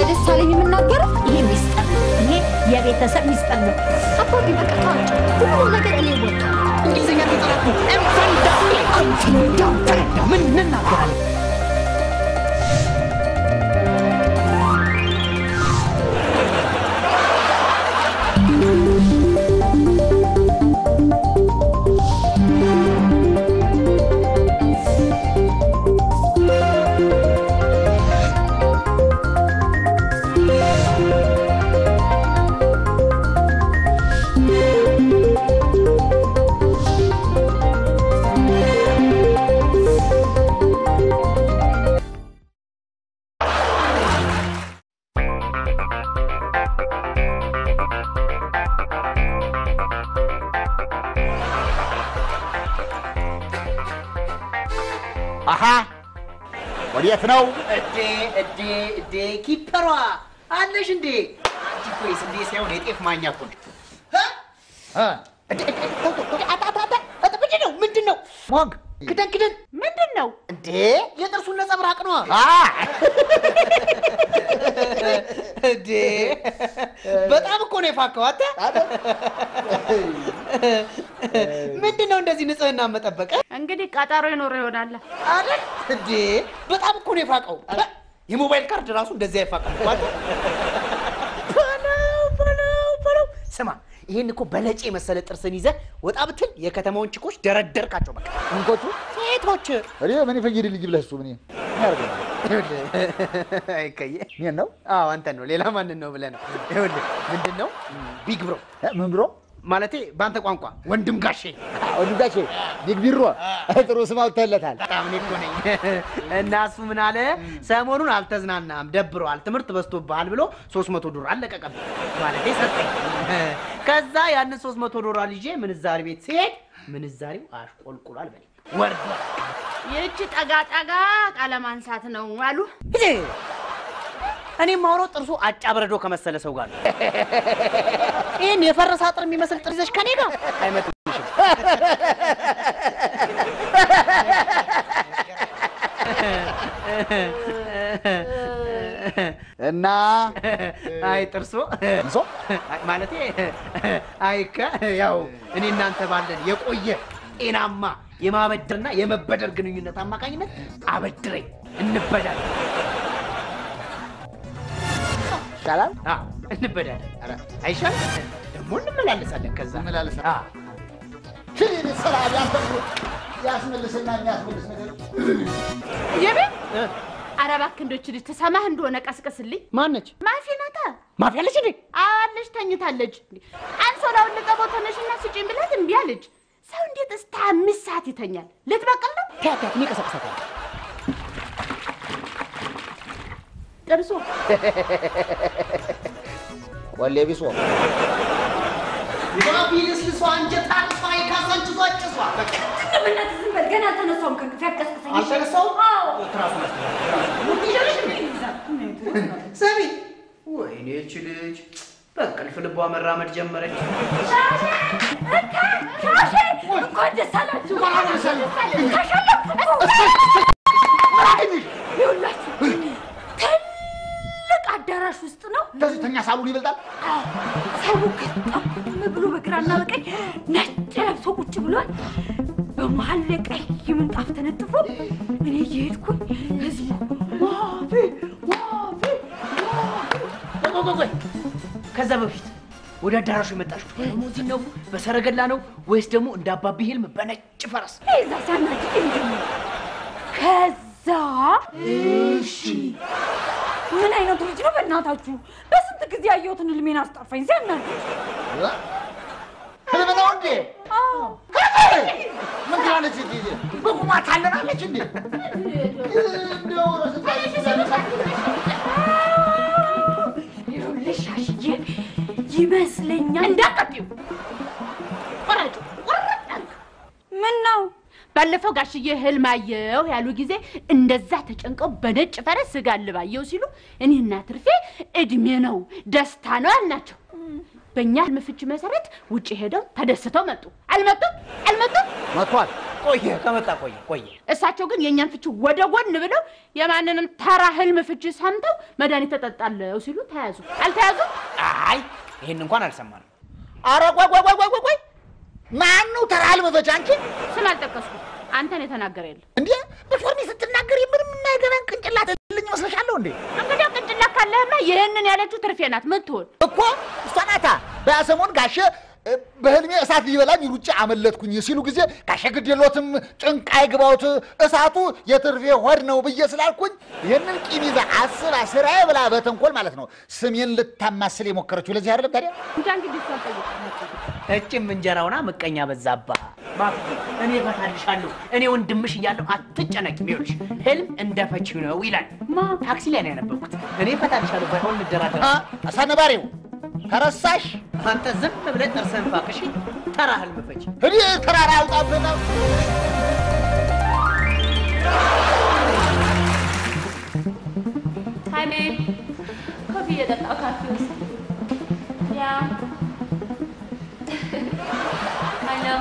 ለደሳለኝ የምናገረው ይሄ ሚስጥር ነው። ይሄ የቤተሰብ ሚስጥር ነው። አባቢ በቃ ተዋቸው። ሁሉ ነገር እኔ ወጣ እንግሊዝኛ ተጠራኩ እንፈንዳ እንፈንዳ ፈንዳ ምን እንናገራለን? አሃ ወዴት ነው? እዴ እዴ እዴ ኪፐሯ አለሽ እንዴ? አንቺ እኮ የስንዴ ሳይሆን የጤፍ ማኛ እኮ ነሽ። እ? እ? እዴ፣ እዴ፣ ተው፣ ተው፣ ተው፣ አታ፣ አታ፣ አታ፣ አታ፣ ምንድን ነው ምንድን ነው? ሞግ ክደን ክደን ምንድን ነው? እንዴ የጥርሱን ነጸብራቅ ነዋ። አ እንዴ በጣም እኮ ነው የፋከው። አንተ ምንድን ነው እንደዚህ ንጽህና መጠበቅ እንግዲህ ቀጠሮ ይኖር ይሆናል። አይደል? እንዴ በጣም እኮ ነው የፋቀው። የሞባይል ካርድ ራሱ እንደዚህ አይፋቀም እኮ አንተ። በለው በለው በለው። ስማ ይሄን እኮ በለጭ የመሰለ ጥርስን ይዘህ ወጣ ብትል የከተማውን ችኮች ደረደርካቸው። በቃ እንቆቹ ሴቶች እኔ ምን ይፈይድ ልጅ ብለህ እሱ ምን ምን ያደርገኛል? አይከየ እኔን ነው አዎ አንተን ነው። ሌላ ማንን ነው ብለህ ነው? ይኸውልህ ምንድን ነው ቢግ ብሮ እ? ምን ብሎ ማለቴ በአንተ ቋንቋ ወንድም ጋሼ ወንድጋቼ ቢግ ቢሮ ጥሩ ስም አውጥተህለታል። በጣም እኔ እኮ ነኝ። እና እሱ ምን አለ ሰሞኑን አልተዝናናም፣ ደብረዋል፣ ትምህርት በዝቶብሃል ብሎ ሶስት መቶ ዶላር አለቀቀብኝ። ማለቴ ሰጠኝ። ከዛ ያንን ሶስት መቶ ዶላር ይዤ ምንዛሪ ቤት ሲሄድ ምንዛሪው አሽቆልቁሏል በለኝ ወርዷል። ይህቺ ጠጋ ጠጋ ቃለ ማንሳት ነው አሉ። እኔ ማውራው ጥርሱ አጫ በረዶ ከመሰለ ሰው ጋር ነው። ይህን የፈረሰ አጥር የሚመስል ጥርስ ይዘሽ ከኔ ጋር አይመጡሽም። እና አይ ጥርሶ እንሶ አይ፣ ማለቴ አይከ ያው እኔ እናንተ ባለን የቆየ ጤናማ የማበደርና የመበደር ግንኙነት አማካኝነት አበድረኝ እንበዳለን። ይሻላል። አዎ እንበዳለን። ኧረ አይሻል ደግሞ እንመላለሳለን። ከዛ እንመላለሳለን። አዎ። ሽን ስራ ያንተ ያስመልስና የሚያስመልስ ነገር የቤት ኧረ እባክህ እንደች ልጅ ትሰማህ እንደሆነ ቀስቅስልኝ። ማነች ማፊ ናታ ማፊያ አለች እንዴ? አለች ተኝታለች። አንሶላውን ልቀበው ተነሽና ስጪኝ ብላት እምቢ አለች። ሰው እንዴት እስከ አምስት ሰዓት ይተኛል? ልትበቅል ነው ተያት ተያት፣ እኔ እቀሰቅሳታለሁ። ጥርሶ ቆሌ ቢሶ ባቢ ልስልሷ፣ እንጀት አርሷ፣ የካሳንችሷ ጭሷ በቃ በእናትህ ዝም በል። ገና አልተነሳሁም ከእንቅልፌ አትቀስቅሰኝ። እሺ? አልተነሳውም? አዎ። ትራሱን ሰሚ ወይኔ ይህች ልጅ በእንቅልፍ ልቧ መራመድ ጀመረች። ሻሼ! እንካ! ሻሼ! እንኳን ደስ አላችሁ። ይኸውላችሁ ትልቅ አዳራሽ ውስጥ ነው። እንደዚህ ተኛ ሳሉን ይበልጣል። ሰው ገጣም ብሎ በግራና በቀኝ ነጭ ለብሶ ቁጭ ብሏል። በመሀል ላይ ቀይ ምንጣፍ ተነጥፎ እኔ እየሄድኩኝ ህዝቡ ዋፌ ዋፌ ቆይ ቆይ ቆይ፣ ከዛ በፊት ወደ አዳራሹ የመጣችው በሊሙዚን ነው በሰረገላ ነው ወይስ ደግሞ እንደ አባቢ ህልም በነጭ ፈረስ? ዛ ሲያናድድ የሚጀምር ከዛ እሺ ምን አይነቱ ልጅ ነው በእናታችሁ? በስንት ጊዜ ያየሁትን ህልሜን አስጠፋኝ። ሲያናድድ ህልም ነው እንዴ? አዎ ምን ትላለች? እንዴ በቁማ ታለናለች እንዴ? እንደው ይኸውልሽ አሽዬ ይመስለኛል እንዳቀቢው ቆረጡ ቆረጥ አልክ። ምን ነው ባለፈው ጋሽዬ ህልም አየሁ ያሉ ጊዜ እንደዛ ተጨንቀው በነጭ ፈረስ ስጋ ልባየው ሲሉ እኔና ትርፌ እድሜ ነው ደስታ ነው አልናቸው። በእኛ ህልም ፍቺ መሰረት ውጭ ሄደው ተደስተው መጡ። አልመጡም? አልመጡም? መጥቷል። ቆየ ከመጣ ቆየ ቆየ። እሳቸው ግን የእኛን ፍቺ ወደ ጎን ብለው የማንንም ተራ ህልም ፍቺ ሰምተው መድኃኒት ተጠጣለው ሲሉ ተያዙ። አልተያዙም? አይ ይሄን እንኳን አልሰማንም። ኧረ ቆይ ቆይ ቆይ ቆይ ቆይ ቆይ ማን ነው ተራ ህልም ፈቺ? አንቺ ስም አልጠቀስኩም። አንተን የተናገረ የለም። እንዴ በሾርኒ ስትናገሪ ምንም የማይገባን ቅንጭላት ልኝ መስለሻለሁ እንዴ? እንግዲህ ቅንጭላት ካለህማ ይህንን ያለችው ትርፌ ናት። ምን ትሆን? እኮ እሷ ናታ በሰሞን ጋሼ እ፣ በህልሜ እሳት ሊበላኝ ሩጬ አመለጥኩኝ ሲሉ ጊዜ ጋሼ ግድ የሎትም ጭንቅ አይግባውት እሳቱ የትርፌ ሆድ ነው ብዬ ስላልኩኝ ይህንን ቂም ይዛ አስባ ስራዬ ብላ በተንኮል ማለት ነው ስሜን ልታማስል የሞከረችው ለዚህ አይደለም ታዲያ እንጃ እንግዲህ እሷን ጠይቅ። እጭም እንጀራውና ምቀኛ በዛባ። እባክህ እኔ እፈታልሻለሁ፣ እኔ ወንድምሽ እያለሁ አትጨነቂ። ይኸውልሽ ህልም እንደ ፈቺው ነው ይላል። ማ ታክሲ ላይ ነው ያነበብኩት። እኔ እፈታልሻለሁ፣ ባይሆን እንደራደር። አ፣ አሳነባሪው ከረሳሽ አንተ ዝም ብለህ ጥርስህን ፋቅሽ። ተራ ህልም ፈቺ። እኔ ተራራ አውጣብህ ነው Hi, babe. ኮፊ እየጠጣሁ ካፌ ውስጥ። ያ አይ ነው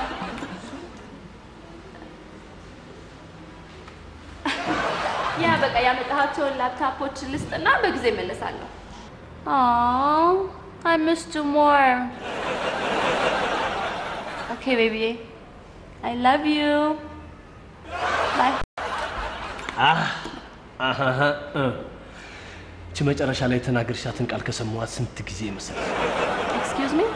ያ በቃ ያመጣኋቸውን ላፕታፖች ልስጥና በጊዜ እመለሳለሁ። Aww, I missed you more. Okay, baby. I love you. Bye. አሃሃ እ። እቺ መጨረሻ ላይ የተናገርሻትን ቃል ከሰማኋት ስንት ጊዜ መሰለሽ? Excuse me?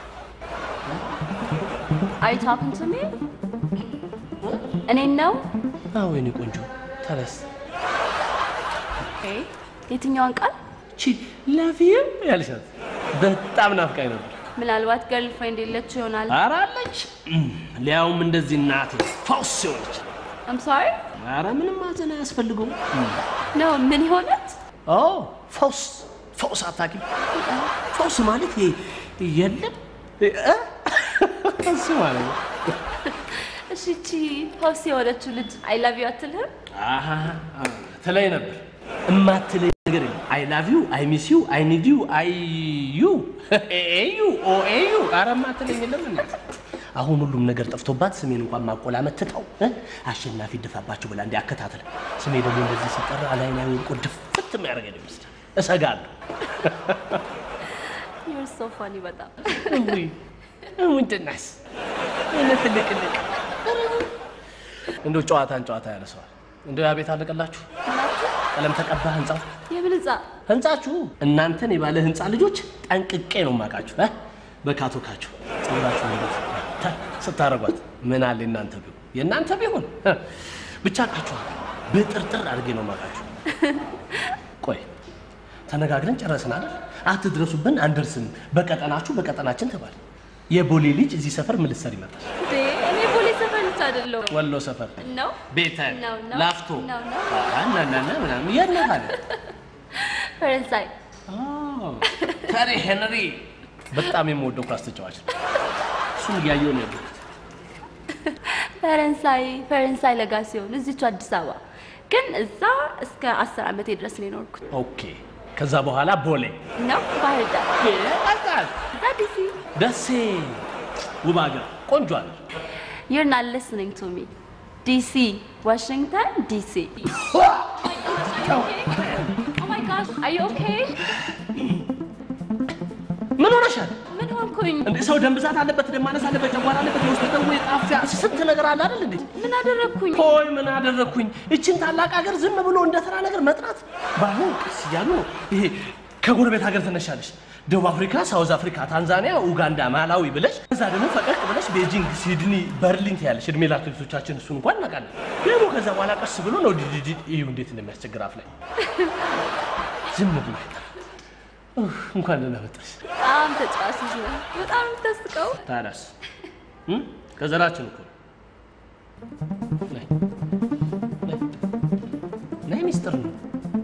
Are you talking to me? እኔን ነው? አዎ የኔ ቆንጆ ተነስ። Okay. የትኛዋን ቃል? እቺ ላቭ ዩ ያልሻት በጣም ናፍቃኝ ነበር። ምናልባት ገርል ፍሬንድ የለችው ይሆናል። ኧረ አለች፣ እም፣ ሊያውም እንደዚህ እናቴ ፈውስ የሆነች። I'm sorry? ኧረ ምንም ማዘን አያስፈልገውም። No, ምን የሆነች? ኦ ፈውስ ፈውስ አታውቂም? ፈውስ ማለት ይሄ የለም እ? እሱ ማለት ነው። እሺ እቺ ሆስ የሆነችው ልጅ አይ ላቭ ዩ አትልህም? አሃ ትለኝ ነበር። እማትለኝ ነገር የለም። አይ ላቭ ዩ፣ አይ ሚስ ዩ፣ አይ ኒድ ዩ፣ አይ ዩ፣ ኤዩ፣ ኦ ኤዩ። ኧረ እማትለኝ የለም እንዴ? አሁን ሁሉም ነገር ጠፍቶባት ስሜን እንኳን ማቆላመጥ ትተው እ? አሸናፊ ድፋባቸው ብላ እንዲ አከታተለ። ስሜ ደግሞ እንደዚህ ሲጠራ ላይ ላይ ወድቆ ድፍት የሚያደርገኝ ይመስላል። እሰጋለሁ። You're so funny በጣም። ውይ ምንድናስ እነ ትልቅልቅ እንደው ጨዋታን ጨዋታ ያነሰዋል። እንደው ያ ቤት አለቀላችሁ? ቀለም ተቀባ ህንጻው የምን ህንጻ? ህንጻችሁ እናንተን የባለ ህንጻ ልጆች ጠንቅቄ ነው የማውቃችሁ እ በካቶካችሁ ጸጉራችሁ እንደት ተ- ስታረጓት ምን አለ እናንተ ቢሆን የእናንተ ቢሆን እ፣ ብቻ ቃችኋል በጥርጥር አድርጌ ነው የማውቃችሁ። ቆይ ተነጋግረን ጨረስን አይደል? አትድረሱብን፣ አንደርስም፣ በቀጠናችሁ በቀጠናችን ተባለ። የቦሌ ልጅ እዚህ ሰፈር ምን ልትሰሪ መጣሽ? እንዴ እኔ ፖሊስ ሰፈር ልጅ አይደለሁም። ወሎ ሰፈር ነው? ቤተ ነው ነው ላፍቶ ነው ነው እናናና ምናምን የት ነህ ታዲያ? ፈረንሳይ ተሪ ሄንሪ በጣም የምወደው ኳስ ተጫዋች ነው። እሱን እያየሁ ነው ያለሁት። ፈረንሳይ ፈረንሳይ ለጋ ሲሆን እዚቹ አዲስ አበባ ግን እዛ እስከ አስር ዓመቴ ድረስ ነው የኖርኩት። ኦኬ። ከዛ በኋላ ቦሌ ነው ባህር ዳር ይመጣል። እዛ ዲሲ ደሴ ውብ ሀገር ቆንጆ አለ። You're not listening to me. DC, Washington, DC. Oh my gosh, are you okay? ምን ሆነሻል ምን ሆንኩኝ? እንዴ? ሰው ደም ብዛት አለበት፣ ደም ማነስ አለበት፣ ጨጓራ አለበት፣ የውስጥ ደዌ፣ ጣፊያ፣ ስንት ነገር አለ አይደል እንዴ? ምን አደረግኩኝ? ሆይ ምን አደረግኩኝ? እችን ታላቅ ሀገር ዝም ብሎ እንደ ተራ ነገር መጥራት ባይሆን ቀስ እያሉ ነው። ይሄ ከጎረቤት ሀገር ትነሻለሽ። ደቡብ አፍሪካ፣ ሳውዝ አፍሪካ፣ ታንዛኒያ፣ ኡጋንዳ፣ ማላዊ ብለሽ እዛ ደግሞ ፈቀቅ ብለሽ ቤጂንግ፣ ሲድኒ፣ በርሊን ትያለሽ። እድሜ ለአትሌቶቻችን እሱን እንኳን እናውቃለን። ደግሞ ከዛ በኋላ ቀስ ብሎ ነው ዲዲዲ እዩ እንዴት እንደሚያስቸግር አፍ ላይ ዝም ብሎ ኡፍ፣ እንኳን ደህና መጣሽ። በጣም ተጫዋች ልጅ ነህ። በጣም የምታስቀው። ታዲያስ እም? ከዘራችን እኮ ነይ ነይ ነይ፣ ሚስጥር ነው።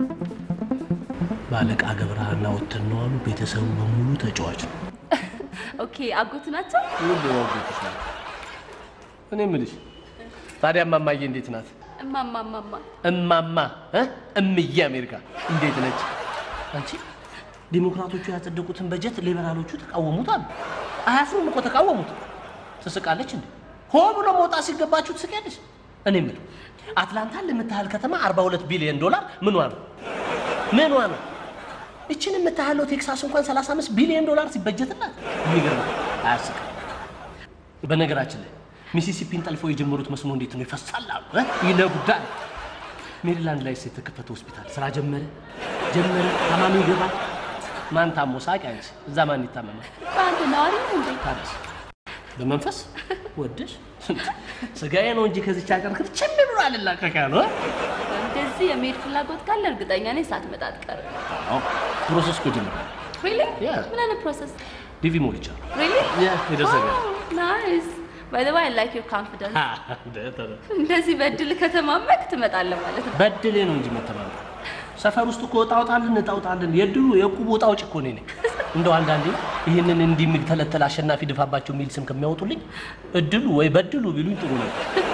ባለቃ ገብረሃና ወተን ነው አሉ። ቤተሰቡ በሙሉ ተጫዋች ነው። ኦኬ፣ አጎቱ ናቸው? ሁሉ ወጎች ናቸው። እኔ የምልሽ ታዲያ እማማዬ እንዴት ናት? እማማ እማማ እማማ እ? እምዬ አሜሪካ እንዴት ነች? አንቺ ዲሞክራቶቹ ያጸደቁትን በጀት ሊበራሎቹ ተቃወሙት አሉ። አያፍሩም እኮ ተቃወሙት። ትስቃለች እንዴ? ሆ ብሎ መውጣት ሲገባችሁ ትስቂያለሽ። እኔ የምለው አትላንታን ለምታህል ከተማ 42 ቢሊዮን ዶላር ምኗ ነው ምኗ ነው? እችን የምታህለው ቴክሳስ እንኳን 35 ቢሊዮን ዶላር ሲበጀትላት የሚገርም ነው። አያስቅም። በነገራችን ላይ ሚሲሲፒን ጠልፎ የጀመሩት መስኖ እንዴት ነው ይፈሳል አሉ እ? ይነጉዳል። ሜሪላንድ ላይ የተከፈተ ሆስፒታል ስራ ጀመረ ጀመረ። ታማሚ ይገባል። ማን ታሞ ሳቂ አንቺ፣ እዛ ማን ይታመማል? አንተ ነዋሪ ነው እንዴ? ታዲያስ በመንፈስ ወደሽ ስጋዬ ነው እንጂ ከዚች ሀገር ክርችም ብሎ አልላቀቅ ያሉ እ? እንደዚህ የመሄድ ፍላጎት ካለ እርግጠኛ ነኝ ሳትመጣ አትቀርም። አዎ ፕሮሰስ እኮ ጀምሯል። ሪሊ? Yeah. ምን አይነት ፕሮሰስ? ዲቪ ሞልቻለሁ። ሪሊ? Yeah, ይደርሰኛል። ናይስ ባይ ዘ ወይ አይ ላይክ ዩር ኮንፊደንስ። እንደዚህ በእድል ከተማመክ ትመጣለህ ማለት ነው። በድሌ ነው እንጂ መተማመን ሰፈር ውስጥ እኮ እጣ አውጣልን እጣ አውጣልን የድሉ የቁቡ እጣ አውጭ እኮ እኔ ነኝ። እንደው አንዳንዴ ይህንን እንዲህ የሚተለተል አሸናፊ ድፋባቸው የሚል ስም ከሚያወጡልኝ እድሉ ወይ በድሉ ቢሉኝ ጥሩ ነው።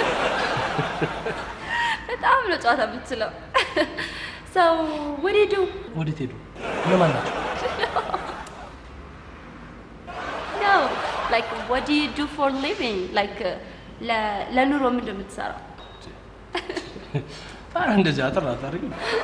በጣም ነው ጨዋታ የምትችለው። ሰው ወዴዱ ወዴት ሄዱ? እነማን ናቸው? ነው ላይክ what do you do for living like ለኑሮ ምንድን ነው የምትሰራው? ኧረ እንደዚህ አጥር አታርጊ።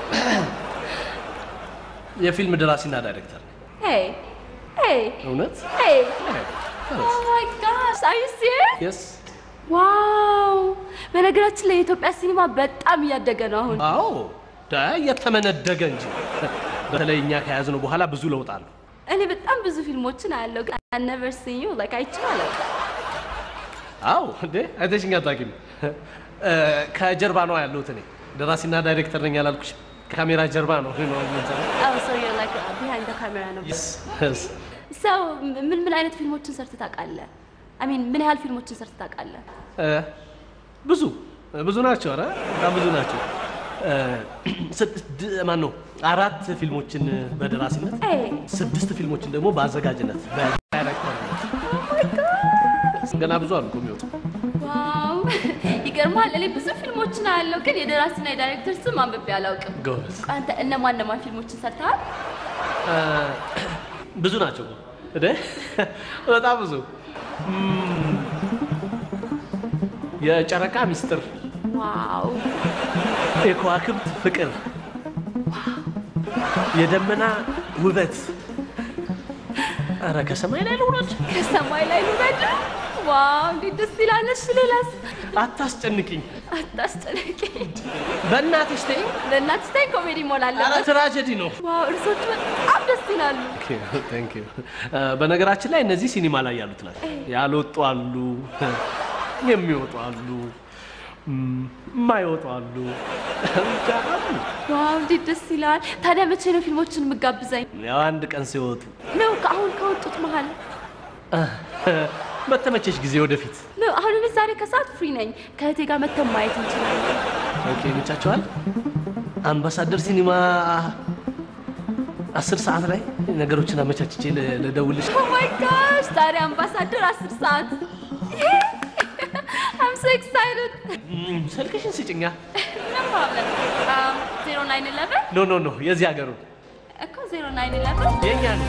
የፊልም ደራሲና ዳይሬክተር ነኝ። Hey, hey, እውነት hey. Oh my gosh, are you serious? የስ ዋው! በነገራችን ላይ የኢትዮጵያ ሲኒማ በጣም እያደገ ነው አሁን። አዎ ዳ እየተመነደገ እንጂ በተለይ እኛ ከያዝነው በኋላ ብዙ ለውጥ አለው። እኔ በጣም ብዙ ፊልሞችን አያለው ግን I never seen you like አይቼው አላውቅም። አዎ እንዴ አይተሽኝ አታውቂም? እ፣ ከጀርባ ነው ያለሁት እኔ ደራሲና ዳይሬክተር ነኝ ያላልኩሽ? ከካሜራ ጀርባ ነው ነው የምንሰራው። Oh, so you're like uh, behind the camera ነው። Yes, yes. ሰው ምን ምን አይነት ፊልሞችን ሰርተህ ታውቃለህ? I mean ምን ያህል ፊልሞችን ሰርተህ ታውቃለህ? እ፣ ብዙ ብዙ ናቸው። ኧረ በጣም ብዙ ናቸው። እ፣ ስድስት ማን ነው አራት ፊልሞችን በደራሲነት Hey. ስድስት ፊልሞችን ደግሞ በአዘጋጅነት በዳይሬክተርነት ገና ብዙ አሉ እኮ የሚወጡ። ዋው ይገርማል። እኔ ብዙ ፊልሞችን አያለው ግን የደራሲና የዳይሬክተር ስም አንብቤ አላውቅም። ጎበዝ አንተ እነማን እነማን ፊልሞችን ሰርተሃል? እ፣ ብዙ ናቸው እኮ እንዴ በጣም ብዙ እም፣ የጨረቃ ሚስጥር፣ ዋው የከዋክብት ፍቅር፣ የደመና ውበት። ኧረ ከሰማይ ላይ ልውረድ። ከሰማይ ላይ ልውረድ። ዋው እንዴት ደስ ይላል። እሺ ሌላስ? አታስጨንቅኝ፣ አታስጨነቂኝ። በእናትሽ ተይኝ። ለእናትሽ ታይ ኮሜዲ መሆን ኧረ አለበት። ትራጀዲ ነው። ዋው እርሶቹ በጣም ደስ ይላሉ። ቴንክ ዩ። በነገራችን ላይ እነዚህ ሲኒማ ላይ ያሉት ናቸው። ያልወጡ አሉ፣ የሚወጡ አሉ፣ እም፣ የማይወጡ አሉ። ብቻ አሉ። ዋው እንዴት ደስ ይላል። ታዲያ መቼ ነው ፊልሞችን የምጋብዘኝ? ያው አንድ ቀን ሲወጡ ነው ከአሁን ከወጡት መሀል በተመቸሽ ጊዜ ወደፊት። ነው። አሁን እኔ ዛሬ ከሰዓት ፍሪ ነኝ። ከእህቴ ጋር መተን ማየት እንችላለን። ኦኬ ይመቻቸዋል። አምባሳደር ሲኒማ አስር ሰዓት ላይ ነገሮችን አመቻችቼ ል- ልደውልሽ። ኦ ማይ ጋሽ ዛሬ አምባሳደር አስር ሰዓት I'm so excited. እም፣ ስልክሽን ስጭኛ። No problem. Um, 0911 ኖ ኖ ኖ የዚህ ሀገሩ እኮ 0911 የኛ ነው።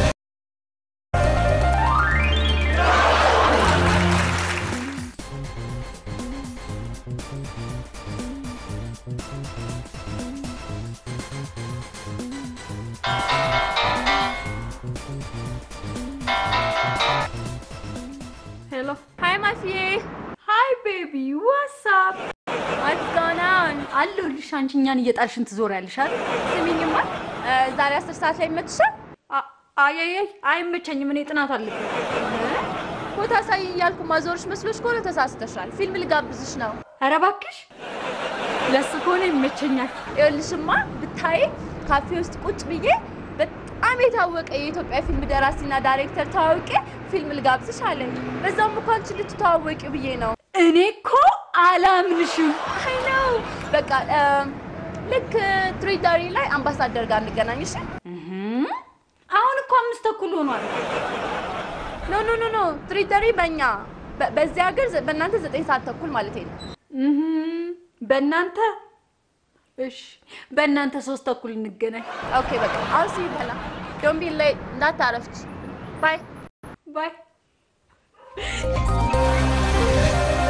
ሄሎ Hi ማፊዬ ሃይ ቤቢ ዋትስአፕ What's going on? አለሁልሽ። አንቺ እኛን እየጣልሽን ትዞሪያለሽ አይደል? ስሚኝማ እ፣ ዛሬ አስር ሰዓት ላይ ይመችሻል? አ- አየየይ አይመቸኝም። እኔ ጥናት አለብኝ። ቦታ ሳይ እያልኩ ማዞርሽ መስሎሽ ከሆነ ተሳስተሻል። ፊልም ልጋብዝሽ ነው። ኧረ እባክሽ ለሱ ከሆነ ይመቸኛል። ይኸውልሽማ ብታይ ካፌ ውስጥ ቁጭ ብዬ በጣም የታወቀ የኢትዮጵያ ፊልም ደራሲና ዳይሬክተር ታዋቂ ፊልም ልጋብዝሽ አለኝ። በዛም እኮ አንቺ ልትተዋወቂው ብዬ ነው። እኔ እኮ አላምንሽም። አይ ነው በቃ እም፣ ልክ ትሪዳሪ ላይ አምባሳደር ጋር እንገናኝሽ። አሁን እኮ አምስት ተኩል ሆኗል። ኖ ኖ ኖ ኖ ትሪዳሪ በእኛ በ- በዚህ ሀገር ዘ- በእናንተ ዘጠኝ ሰዓት ተኩል ማለት ነው። እህም፣ በእናንተ እሺ፣ በእናንተ ሶስት ተኩል እንገናኝ። ኦኬ በቃ አሁን ሲ በላ ዶንት ቢ ሌት እንዳታረፍች ባይ ባይ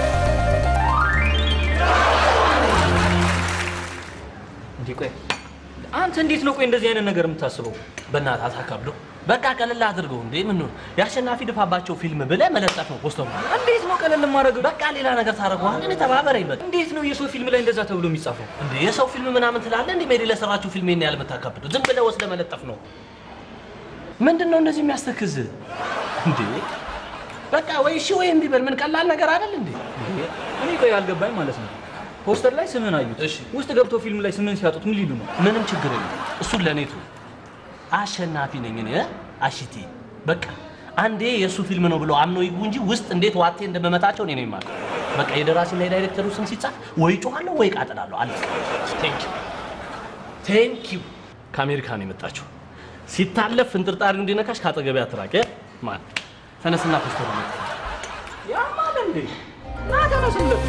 እንዴ ቆይ አንተ እንዴት ነው ቆይ እንደዚህ አይነት ነገር የምታስበው? በእናትህ አታካብደው። በቃ ቀለል አድርገው። እንዴ ምን ነው የአሸናፊ ድፋባቸው ፊልም ብለህ መለጠፍ ነው ፖስተሩ። እንዴት ነው ቀለል ማድረግ? በቃ ሌላ ነገር ታደርገዋለህ። እኔ ተባበረኝ በቃ። እንዴት ነው የሰው ፊልም ላይ እንደዛ ተብሎ የሚጻፈው? እንዴ የሰው ፊልም ምናምን ትላለህ እንዴ? ሜሪ ለሰራችሁ ፊልም ይሄን ያህል የምታካብደው ዝም ብለህ ወስደህ መለጠፍ ነው። ምንድን ነው እንደዚህ የሚያስተክዝ እንዴ? በቃ ወይ እሺ ወይ እምቢ በል። ምን ቀላል ነገር አይደል እንዴ? እኔ ቆይ አልገባኝ ማለት ነው። ፖስተር ላይ ስምን አዩት፣ እሺ። ውስጥ ገብቶ ፊልም ላይ ስምን ሲያጡት ምን ሊሉ ነው? ምንም ችግር የለም። እሱን ለእኔ ተው። አሸናፊ ነኝ እኔ አሽቴ። በቃ አንዴ የእሱ ፊልም ነው ብሎ አምኖ ይግቡ እንጂ ውስጥ እንዴት ዋቴ እንደመመታቸው እኔ ነው የማውቀው። በቃ የደራሲና የዳይሬክተሩ ስም ሲጻፍ ወይ ጮኻለሁ ወይ ቃጥላለሁ። አለ ቴንክ ዩ ቴንክ ዩ። ከአሜሪካ ነው የመጣችው። ሲታለፍ ፍንጥርጣሪ እንዲነካሽ ከአጠገቤ አትራቅ። ማን ተነስና ፖስተር ነው ያማል እንዴ? ና ተነሱለት።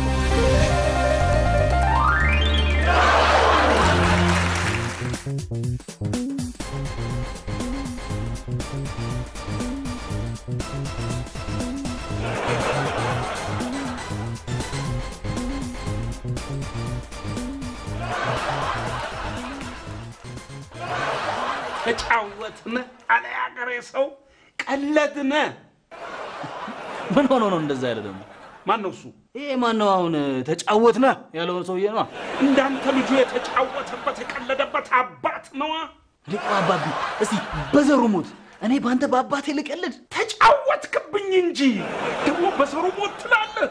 ተጫወትነ አለ ያገሬ ሰው ቀለድነ። ምን ሆኖ ነው እንደዛ ያለ ደግሞ? ማን ነው እሱ? ይሄ ማን ነው አሁን ተጫወትነ ያለውን ሰውዬ ነው? እንዳንተ ልጁ የተጫወተበት የቀለደበት አባት ነዋ። ሊቆ አባቢ እስቲ በዘሩ ሞት እኔ በአንተ በአባቴ ልቀልድ? ተጫወትክብኝ እንጂ ደግሞ በዘሩ ሞት ትላለህ።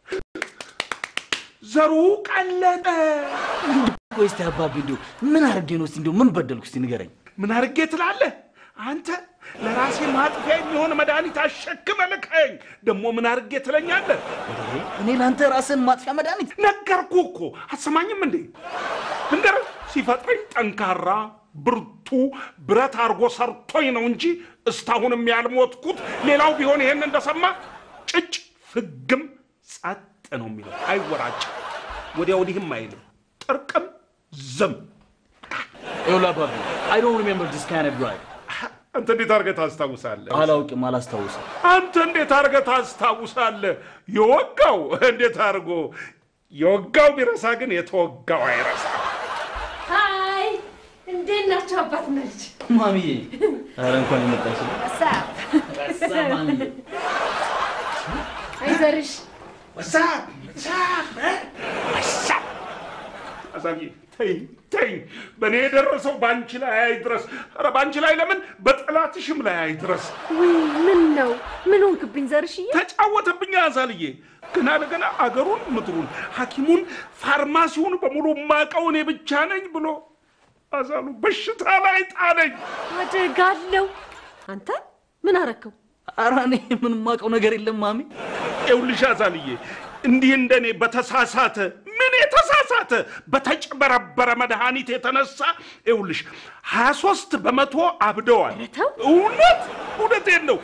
ዘሩ ቀለጠ። ቆይ እስቲ አባቢ እንዲሁ ምን አድርጌ ነው እስቲ እንዲሁ ምን በደልኩ እስቲ ንገረኝ። ምን አድርጌ ትላለህ አንተ? ለራሴ ማጥፊያ የሚሆን መድኃኒት አሸክመ ልከኝ ደግሞ ምን አድርጌ ትለኛለህ? እንዴ እኔ ለአንተ ራስን ማጥፊያ መድኃኒት ነገርኩ እኮ አሰማኝም እንዴ? ልንገርህ፣ ሲፈጥረኝ ጠንካራ ብርቱ ብረት አድርጎ ሰርቶኝ ነው እንጂ እስካሁንም ያልሞትኩት። ሌላው ቢሆን ይሄን እንደሰማ ጭጭ ፍግም ጸጥ ነው የሚለው፣ አይወራጭም፣ ወዲያ ወዲህም አይልም፣ ጥርቅም ዝም። ይኸውልህ አባቢ አይ ዶንት ሪሜምበር ዲስ ካይንድ ኦፍ ድራይቭ አንተ እንዴት አድርገህ ታስታውሳለህ? አላውቅም፣ አላስታውስም። አንተ እንዴት አድርገህ ታስታውሳለህ? የወጋው እንዴት አድርጎ የወጋው ቢረሳ ግን የተወጋው አይረሳ። ሀይ እንዴት ናቸው አባት እና ልጅ? ማሚዬ ኧረ እንኳን የመጣሽ ሳብ ቀሳ ማሚዬ አይዘርሽ ወሳብ ወሳብ ወሳብ አዛብዬ ተይኝ ተይኝ። በእኔ የደረሰው በአንቺ ላይ አይድረስ። ኧረ በአንቺ ላይ ለምን በጠላትሽም ላይ አይድረስ። ውይ ምን ነው ምን ሆንክብኝ ዘርሽዬ? ተጫወተብኝ አዛልዬ። ገና ለገና አገሩን ምድሩን ሐኪሙን ፋርማሲውን በሙሉ ማቀው እኔ ብቻ ነኝ ብሎ አዛሉ በሽታ ላይ ጣለኝ። አደጋለሁ። አንተ ምን አረከው? ኧረ እኔ ምንም የማውቀው ነገር የለም ማሚ። ይኸውልሽ አዛልዬ እንዲህ እንደኔ በተሳሳተ ምን የተሳሳተ በተጭበረበረ መድኃኒት የተነሳ ይኸውልሽ ሀያ ሶስት በመቶ አብደዋል። ተው። እውነት እውነቴን ነው።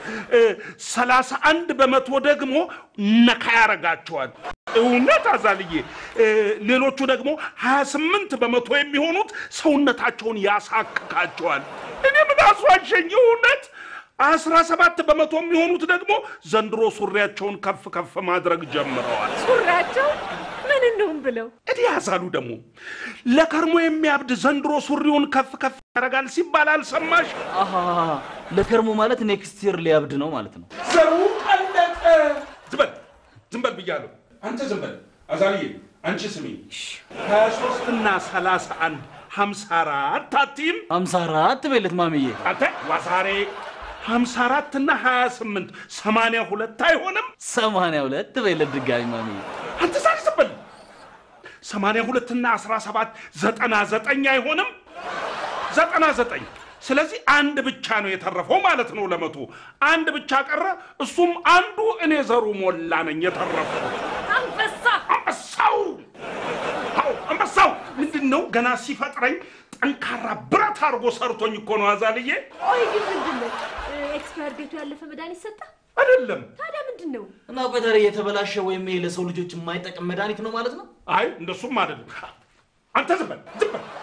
ሰላሳ አንድ በመቶ ደግሞ ነካ ያረጋቸዋል። እውነት አዛልዬ እ፣ ሌሎቹ ደግሞ ሀያ ስምንት በመቶ የሚሆኑት ሰውነታቸውን ያሳክካቸዋል። እኔ ምን አስዋሸኝ? እውነት አስራ ሰባት በመቶ የሚሆኑት ደግሞ ዘንድሮ ሱሪያቸውን ከፍ ከፍ ማድረግ ጀምረዋል። ሱሪያቸው ምን እንደውም ብለው እዲ ያሳሉ ደግሞ ለከርሞ የሚያብድ ዘንድሮ ሱሪውን ከፍ ከፍ ያደርጋል ሲባል አልሰማሽ? አሃ ለከርሞ ማለት ኔክስት ይር ሊያብድ ነው ማለት ነው። ዘሩ ቀለጠ። ዝም በል ዝም በል ብያለሁ። አንተ ዝም በል አዛልዬ፣ አንቺ ስሚ ሀያ ሶስት እና ሰላሳ አንድ ሀምሳ አራት አትይም ሀምሳ አራት በለት ማሚዬ። አንተ ዋሳሬ ሀምሳ አራት እና ሀያ ስምንት ሰማንያ ሁለት አይሆንም? ሰማንያ ሁለት በለት ድጋሚ ማሚዬ። አንተ ዛሬ ዝም በል ሰማንያ ሁለትና አስራ ሰባት ዘጠና ዘጠኝ አይሆንም? ዘጠና ዘጠኝ ስለዚህ አንድ ብቻ ነው የተረፈው ማለት ነው ለመቶ አንድ ብቻ ቀረ እሱም አንዱ እኔ ዘሩ ሞላ ነኝ የተረፈው አንበሳ አንበሳው አዎ አንበሳው ምንድን ነው ገና ሲፈጥረኝ ጠንካራ ብረት አድርጎ ሰርቶኝ እኮ ነው አዛልዬ ቆይ ግን ምንድን ነው ኤክስፓየር ዴቱ ያለፈ መድኃኒት ሰጠ? አይደለም ታዲያ ምንድን ነው? እና በተረ የተበላሸ ወይም ይሄ ለሰው ልጆች የማይጠቅም መድኃኒት ነው ማለት ነው። አይ እንደሱም አይደለም አንተ ዝም በል ዝም በል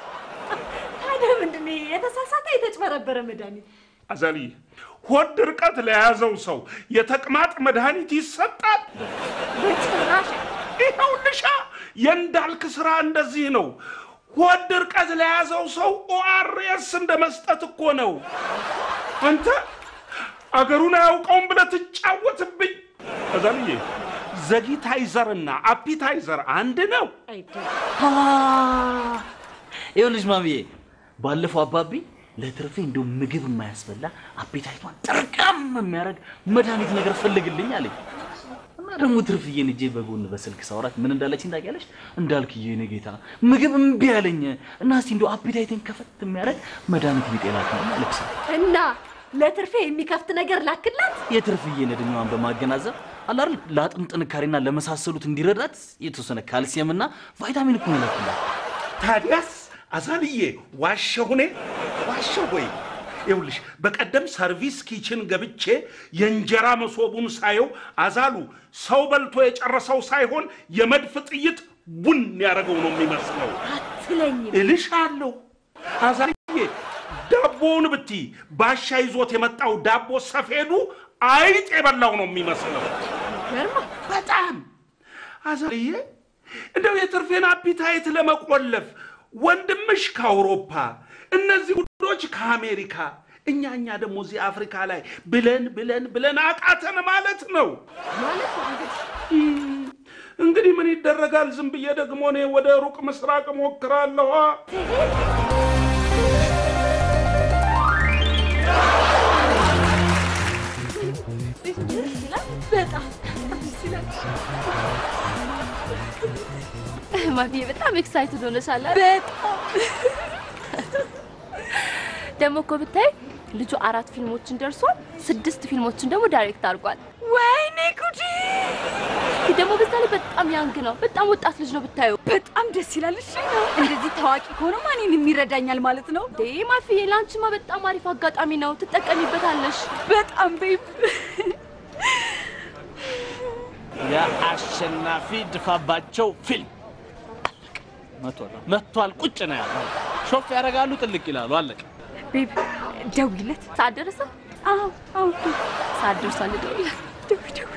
ታዲያ ምንድን ነው የተሳሳተ የተጭበረበረ መድኃኒት? አዛልዬ ሆድ ድርቀት ለያዘው ሰው የተቅማጥ መድኃኒት ይሰጣል በጭራሽ ይኸውልሻ የእንዳልክ ስራ እንደዚህ ነው። ሆድ ድርቀት ለያዘው ሰው ኦአርኤስ እንደ መስጠት እኮ ነው። አንተ አገሩን አያውቀውም ብለህ ትጫወትብኝ። አዛልዬ ዘጊታይዘርና አፒታይዘር አንድ ነው። ይኸውልሽ ማሚዬ፣ ባለፈው አባቢ ለትርፌ እንደው ምግብ የማያስበላ አፔታይቷን ጠርቃም የሚያደርግ መድኃኒት ነገር ፈልግልኝ አለኝ። እና ደግሞ ትርፍዬን እጄ በጎን በስልክ ሳወራት ምን እንዳለችኝ ታውቂያለሽ? እንዳልክዬ የኔ ጌታ ምግብ እምቢ አለኝ እና እስቲ እንደው አፔታይትን ከፈት የሚያደርግ መድኃኒት ቢጤላት ነው አለች። እና ለትርፌ የሚከፍት ነገር ላክላት። የትርፍዬን እድሜዋን በማገናዘብ አላር ለአጥንት ጥንካሬና ለመሳሰሉት እንዲረዳት የተወሰነ ካልሲየምና ቫይታሚን እኮ ነው የላኩላት። ታዲያስ አዛልዬ ዋሸሁ እኔ ዋሸሁ ወይ? ይኸውልሽ በቀደም ሰርቪስ ኪችን ገብቼ የእንጀራ መሶቡን ሳየው አዛሉ ሰው በልቶ የጨረሰው ሳይሆን የመድፍ ጥይት ቡን ያደረገው ነው የሚመስለው። አትለኝም። እልሻለሁ አዛልዬ፣ ዳቦውን ብቲ ባሻ ይዞት የመጣው ዳቦ ሰፌዱ አይጥ የበላው ነው የሚመስለው። ገርማ በጣም አዛልዬ፣ እንደው የትርፌን አፒታይት ለመቆለፍ ወንድምሽ ከአውሮፓ እነዚህ ጉዶች ከአሜሪካ እኛ እኛ ደግሞ እዚህ አፍሪካ ላይ ብለን ብለን ብለን አቃተን ማለት ነው። ማለት ነው እንግዲህ እንግዲህ ምን ይደረጋል? ዝም ብዬ ደግሞ እኔ ወደ ሩቅ ምስራቅ ሞክራለሁ። በጣም ማፊዬ በጣም ኤክሳይትድ ሆነሻል። በጣም ደግሞ እኮ ብታይ ልጁ አራት ፊልሞችን ደርሷል፣ ስድስት ፊልሞችን ደግሞ ዳይሬክት አድርጓል። ወይኔ ጉዲ! ደግሞ በዛ ላይ በጣም ያንግ ነው፣ በጣም ወጣት ልጅ ነው ብታዩ። በጣም ደስ ይላል። እሺ እንደዚህ ታዋቂ ከሆነ ማንን የሚረዳኛል ማለት ነው? ዴ ማፊዬ፣ ለአንቺማ በጣም አሪፍ አጋጣሚ ነው፣ ትጠቀሚበታለሽ። በጣም ቤብ የአሸናፊ ድፋባቸው ፊልም መጥቷል መጥቷል። ቁጭ ነው ያለው። ሾፍ ያደርጋሉ፣ ጥልቅ ይላሉ። አለቀ። ቤብ ደውይለት። ሰዓት ደረሰ? አዎ አዎ ሰዓት ደርሷል፣ ልደውልለት። ደውይ ደውይ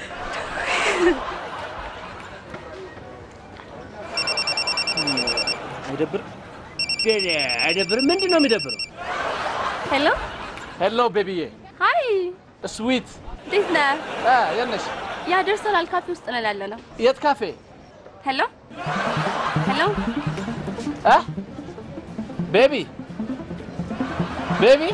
አይደብርም? አይደብርም? ምንድን ነው የሚደብረው? ሄሎ ሄሎ ቤቢዬ፣ ሃይ፣ ስዊት እንዴት ነህ? የት ነሽ? ያ ደርሰናል፣ ካፌ ውስጥ ነን ያለ ነው። የት ካፌ? ሄሎ ሄሎ፣ እ? ቤቢ ቤቢ፣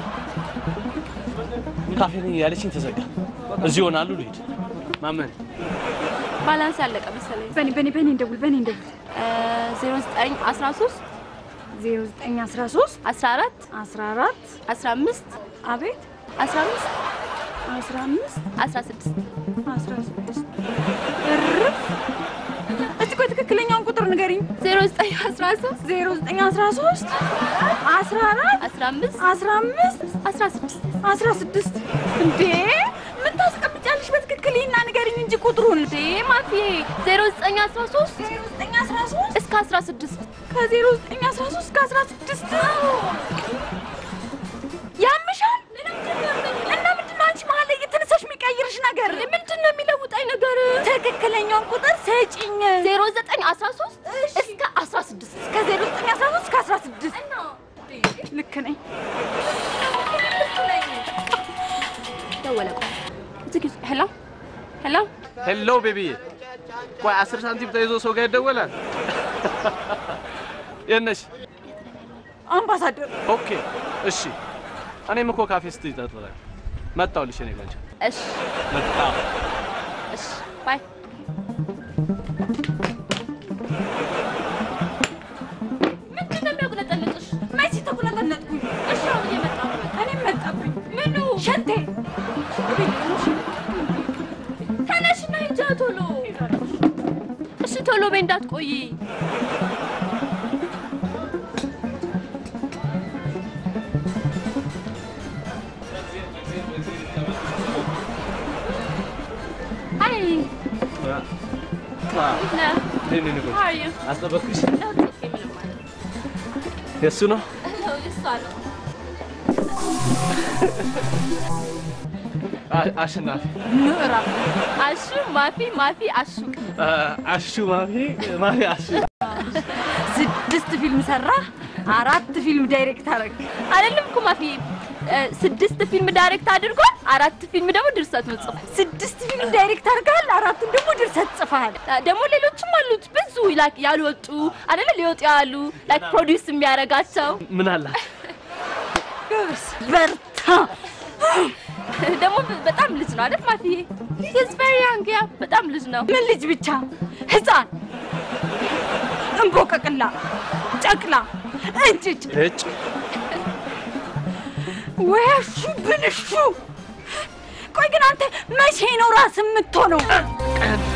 ካፌ ነኝ ያለችኝ ተዘጋ። እዚህ ይሆናሉ። ልሂድ። ማመን ባላንስ ያለቀ መሰለኝ። በኔ በኔ በኔ እንደውል በኔ እንደውል ዜሮ ዘጠኝ አስራ ሶስት 0913 አስራ አራት 14 አስራ አምስት አቤት አስራ አምስት 15 አስራ ስድስት 16 እርፍ። እስቲ ቆይ ትክክለኛውን ቁጥር ንገሪኝ። ዜሮ ዘጠኝ አስራ ሶስት 0913 14 አስራ አምስት 15 አስራ ስድስት 16 እንዴ ምን ታስቀምጫለሽ? በትክክል ይህና ንገሪኝ እንጂ ቁጥሩን። እንዴ ማፊዬ ዜሮ ዘጠኝ አስራ ሶስት 0913 እስከ አስራ ስድስት ከ0913 እስከ 16 ያምሻል። እና ምንድን ነው አንቺ መሀል ላይ እየተነሳሽ የሚቀይርሽ ነገር? ምንድን ነው የሚለውጣኝ ነገር? ትክክለኛውን ቁጥር ሰጪኝ። ዜሮ ዘጠኝ አስራ ሶስት እስከ አስራ ስድስት ከ0913 እስከ 16 ልክ ነኝ። ደወለ። ቆይ ዝጊ። ሄሎ ሄሎ፣ ሄሎ ቤቢዬ፣ ቆይ አስር ሳንቲም ተይዞ ሰው ጋር ይደወላል። የት ነሽ? አምባሳደር ኦኬ እሺ። እኔም እኮ ካፌ ስትይ ጠርጥራለሁ። መጣሁልሽ እኔ ቆንጆ እሺ መጣሁ። እሺ፣ ባይ ምንድን ነው የሚያቁለጠልጥሽ? መቼ ተቁነጠነጥኩኝ? እሺ አሁን እየመጣሁ ነው። እኔም መጣብኝ። ምኑ ሸንቴ ተነሽና ሂጂ ቶሎ። እሺ ቶሎ በይ እንዳትቆይ። ሀይ እንዴት ነህ? እንዴት ነህ? How are you? አስጠበቅኩሽ? No, it's okay, ምንም አይደለም። የእሱ ነው። No, የእሷ ነው። አ- አሸናፊ ምዕራፍ አሹ ማፊ ማፊ አሹ አ- አሹ ማፊ ማፊ አሹ ስድስት ፊልም ሰራ፣ አራት ፊልም ዳይሬክት አደረግ። አይደለም እኮ ማፊ እ፣ ስድስት ፊልም ዳይሬክት አድርጓል። አራት ፊልም ደግሞ ድርሰት ጽፏል። ስድስት ፊልም ዳይሬክት አድርገሃል፣ አራቱን ደግሞ ድርሰት ጽፈሃል። እ፣ ደግሞ ሌሎችም አሉት ብዙ ላይክ ያልወጡ አይደለ ሊወጡ ያሉ ላይክ ፕሮዲውስ የሚያደርጋቸው ምን አላት? ጎበዝ፣ በርታ። ደግሞ በጣም ልጅ ነው አይደል ማፊ? ሂዝ ቬሪ ያንግ ያ በጣም ልጅ ነው። ምን ልጅ ብቻ ህፃን፣ እንቦቀቅላ፣ ጨቅላ፣ እንጭጭ እጭ ወያሹ ብልሹ። ቆይ ግን አንተ መቼ ነው ራስ የምትሆነው? ቀን